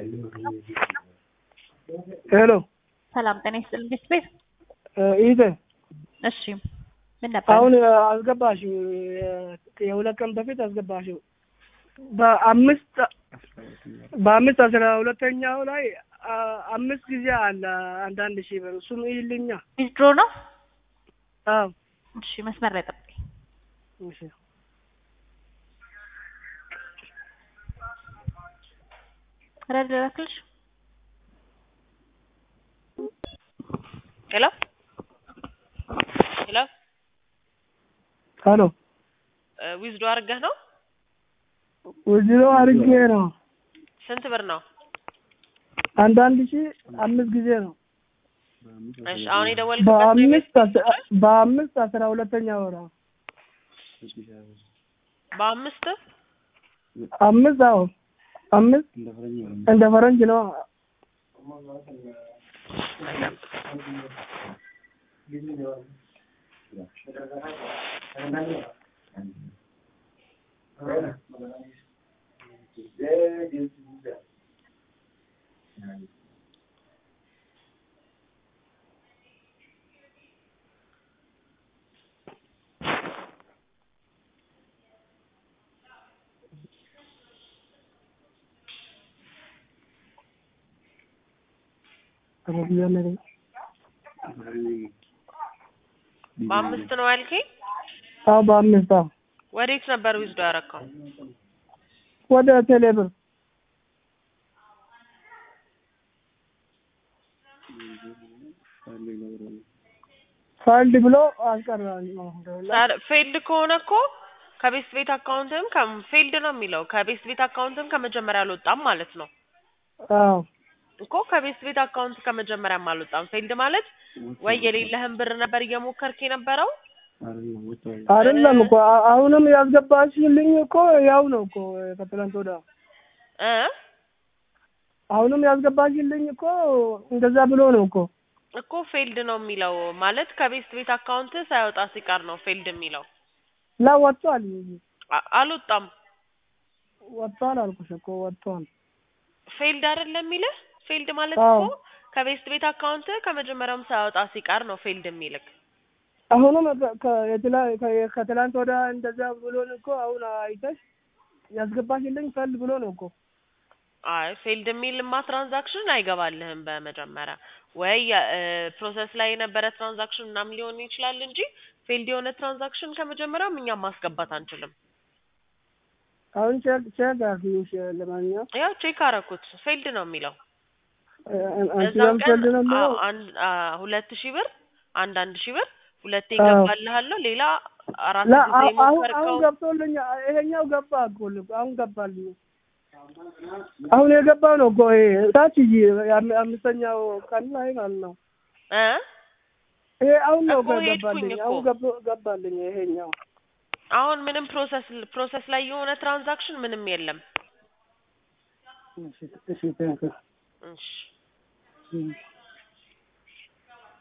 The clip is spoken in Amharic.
ሄሎ ሰላም ጤና ይስጥልኝ ቤት ቤት ይዘ እሺ ምን ነበር አሁን አስገባሽው የሁለት ቀን በፊት አስገባሽው በአምስት በአምስት አስራ ሁለተኛው ላይ አ- አምስት ጊዜ አለ አንዳንድ ሺህ ብር እሱም ይልኛ ዊዝድሮ ነው አዎ እሺ መስመር ላይ ጠብቀኝ እሺ ረድ ላክልሽ ሄሎ ሄሎ ሄሎ ዊዝዶ አድርገህ ነው? ወዚሮ አድርጌ ነው ስንት ብር ነው? አንዳንድ ሺህ አምስት ጊዜ ነው እሺ አሁን የደወልክበት ነው የቤት በአምስት አስ- በአምስት አስራ ሁለተኛ ወራ በአምስት አምስት አዎ አምስት እንደ ፈረንጅ ነው በአምስት ነው ያልከኝ? አዎ በአምስት አዎ ወዴት ነበር ዊዝዶ ያደረከው? ወደ ቴሌብር ፋይልድ ብሎ አስቀራል ፌልድ ከሆነ እኮ ከቤስት ቤት አካውንትም ፌልድ ነው የሚለው ከቤስት ቤት አካውንትም ከመጀመሪያ አልወጣም ማለት ነው አዎ እኮ ከቤስት ቤት አካውንት ከመጀመሪያም አልወጣም። ፌልድ ማለት ወይ የሌለህን ብር ነበር እየሞከርክ የነበረው አይደለም እኮ አ- አሁንም ያስገባሽልኝ እኮ ያው ነው እኮ ከትላንት ወዲያ እ አሁንም ያስገባሽልኝ እኮ እንደዛ ብሎ ነው እኮ እኮ ፌልድ ነው የሚለው ማለት ከቤስት ቤት አካውንት ሳይወጣ ሲቀር ነው ፌልድ የሚለው። ላ ወጥቷል አ- አልወጣም። ወጥቷል አልኩሽ እኮ ወጥቷል ፌልድ አይደለም የሚልህ። ፌልድ ማለት አዎ። እኮ ከቤስት ቤት አካውንት ከመጀመሪያውም ሳያወጣ ሲቀር ነው ፌልድ የሚልክ። አሁንም ከ- ከ- የትላ- ከ- ከትላንት ወዲያ እንደዛ ብሎን እኮ አሁን አይተሽ ያስገባሽልኝ ፈል ብሎ ነው እኮ አይ ፌልድ የሚልማ ትራንዛክሽን አይገባልህም በመጀመሪያ ወይ ፕሮሰስ ላይ የነበረ ትራንዛክሽን ምናምን ሊሆን ይችላል እንጂ ፌልድ የሆነ ትራንዛክሽን ከመጀመሪያውም እኛም ማስገባት አንችልም። አሁን ቼክ ቼክ አድርጊው ለማንኛውም ያው ቼክ አረኩት ፌልድ ነው የሚለው። አንቺ እዛው ያም ቀን ፈልድ ነው አዎ፣ የሚለው አንድ አ፣ ሁለት ሺህ ብር አንድ አንድ ሺህ ብር ሁለቴ አዎ። ይገባልሃለሁ። ሌላ አራት ላ ጊዜ አሁን አሁን ሞከርከው ገብቶልኝ ይሄኛው ገባ እኮ ልብ አሁን ገባልኝ አሁን የገባ ነው እኮ ይሄ ታች ይ የአም- አምስተኛው ቀን ላይ ማለት ነው እ ይሄ አሁን ነው እኮ እኮ ሄድኩኝ ገባልኝ እኮ። አሁን ገብ- ገባልኝ ይሄኛው አሁን ምንም ፕሮሰስ ፕሮሰስ ላይ የሆነ ትራንዛክሽን ምንም የለም። እሺ እሺ ቴንክ እሺ ዩ